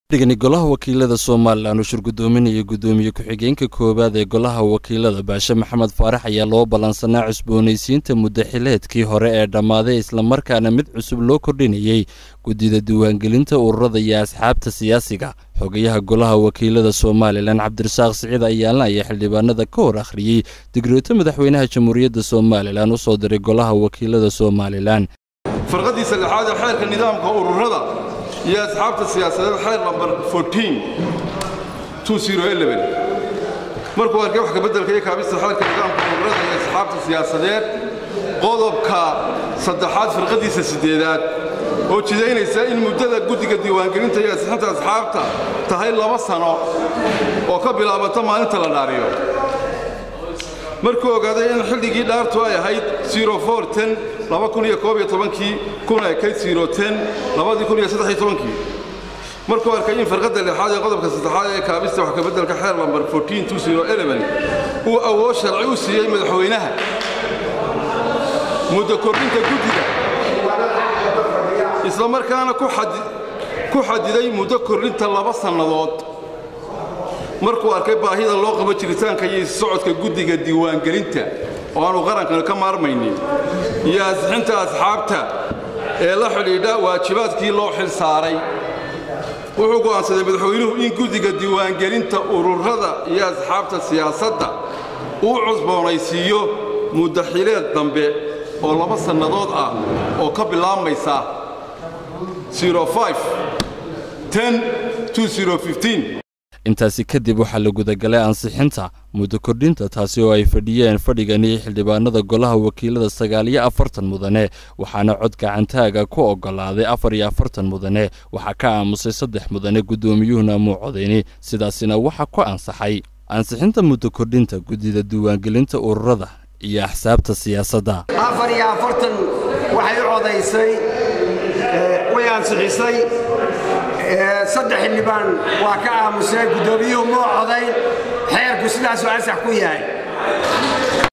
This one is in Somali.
dhigani golaha wakiilada somalilan uu shirgudoominaya guddoomiye ku-xigeenka koowaad ee golaha wakiilada baashe maxamed faarax ayaa loo ballansanaa cusboonaysiinta muddaxileedkii hore ee dhammaaday islamarkaana mid cusub loo kordhinayey guddida diiwaangelinta ururada iyo asxaabta siyaasiga xogayaha golaha wakiilada somalilan cabdirasaaq siciid ayaalna ayaa xildhibaanada ka hor akhriyey digreeto madaxweynaha jamhuuriyadda somalilan u soo diray golaha wakiilada somalilan farqadiisa lixaad ee xeerka nidaamka ururada iyo asxaabta siyaasadeed xeer lambar markuu arkay wax kabeddelka iyo kaabista xeerka nidaamka ururada iyo asxaabta siyaasadeed qodobka saddexaad firqadiisa siddeedaad oo jidaynaysa in muddada guddiga diiwaangelinta iyo asixinta asxaabta tahay laba sano oo ka bilaabata maalinta la dhaariyo markuu ogaaday in xilligii dhaartu ay ahayd kii kuna ekayd kii markuu arkay in farqadda lixaad ee qodobka saddexaad ee kaabista wax kabeddelka xeer lambar uu awood sharci u siiyey madaxweynaha muddo kordhinta guddiga isla markaana ku xadiday muddo kordhinta laba sannadood markuu arkay baahida loo qabo jiritaanka iyo socodka guddiga diiwaangelinta oo aanu qarankan ka maarmaynin iyo asixinta asxaabta ee la xidhiidha waajibaadkii loo xil saaray wuxuu go'aansaday madaxweynuhu in guddiga diiwaangelinta ururada iyo asxaabta siyaasadda uu cusboonaysiiyo muddaxileed dambe oo laba sannadood ah oo ka bilaabmaysa intaasi kadib waxaa la gudagalay ansixinta muddo kordhinta taasi oo ay fadhiyeen fadhigani xildhibaanada golaha wakiilada sagaaliyo afartan mudane waxaana cod gacantaaga ku oggolaaday afar iyo afartan mudane waxaa ka aamusay saddex mudane guddoomiyuhuna muu codayni sidaasina waxaa ku ansaxay ansixinta muddo kordhinta guddida diiwaangelinta ururada iyo axsaabta siyaasadda afar iyo afartan waxay u codaysay way ansixisay saddex xildhibaan waa ka aamusay guddoomiyuhu moo codayn xeerku sidaasuu ansax ku yahay